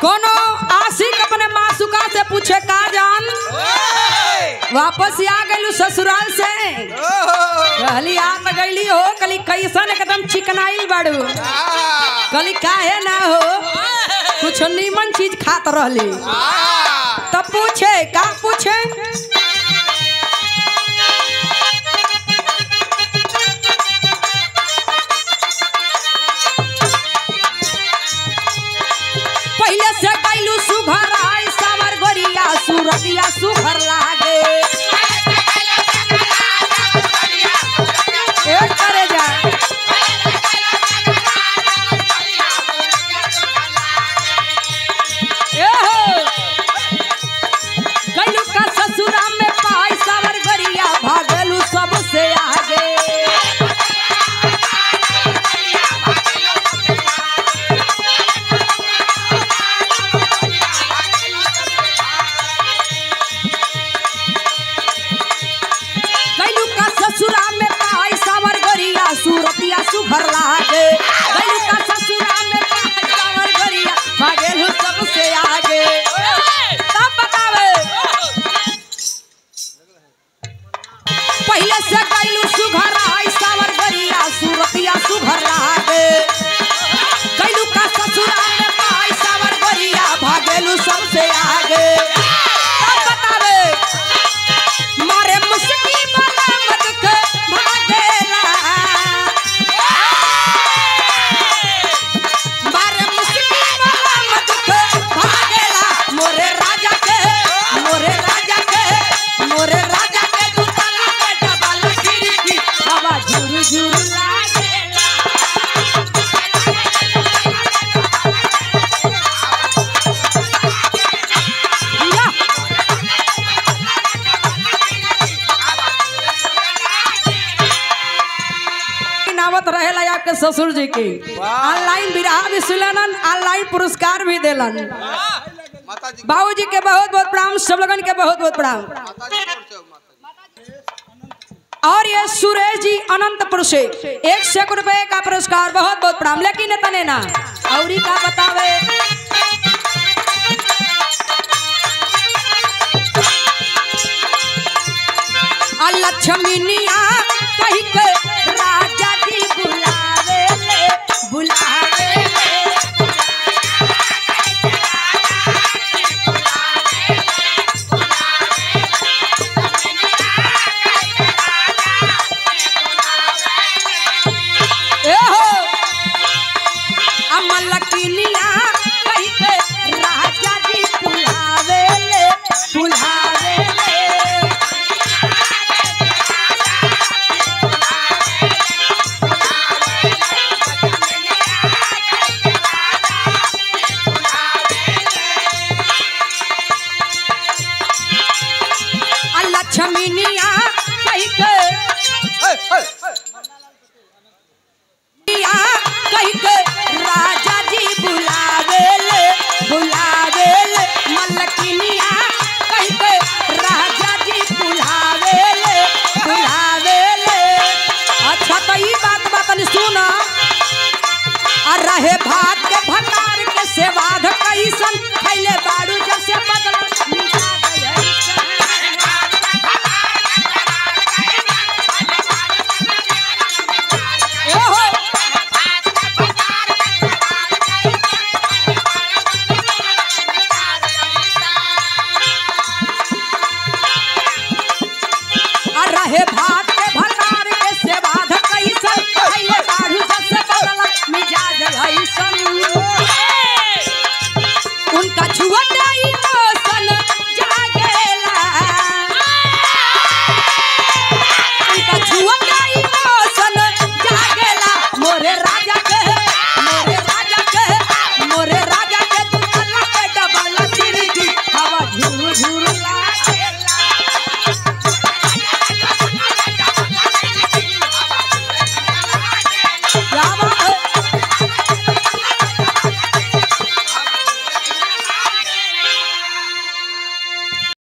कोनो आशिक अपने मासुका से पूछे का जान वापस आ गइलू ससुराल से कहली आ त गइली हो कली कैसन एकदम चिकनाइल बाड़ू कली काहे ना हो कुछ नीमन चीज खात रहली तब पूछे का पूछे पहले से कैलू सुघर आई सावर गोरिया सूरतिया सुघर लागे ए करे जा ए हो कैलू का ससुरा में पाई सावर गोरिया भागलू सबसे आगे कैलू का ससुरा में पाई सावर गोरिया सूरतिया सुघर लागे कैलू का ससुरा में पाई सावर गोरिया भागेलू सबसे आगे तब बतावे पहले से कैलू सुघर आई सावर गोरिया सूरतिया सुघर लागे कैलू का ससुरा में पाई सावर गोरिया भागेलू सबसे आगे तब बतावे मारे मुस्की वाला मत के भागेला मारे मुस्की वाला मत के भागेला मोरे राजा के मोरे राजा के मोरे राजा के तू ताला पे डबल खिड़की हवा झुर झुर लागेला या नावत रहेला आपके ससुर जी की ऑनलाइन विराह भी सुनलन ऑनलाइन पुरस्कार भी देलन माता जी बाबूजी के बहुत बहुत प्रणाम सब लोगन के बहुत बहुत प्रणाम माता जी जोर से माता जी और ये सुरेश जी अनंतपुर से एक सौ रुपए का पुरस्कार बहुत बहुत प्रणाम लेकिन तने ना और का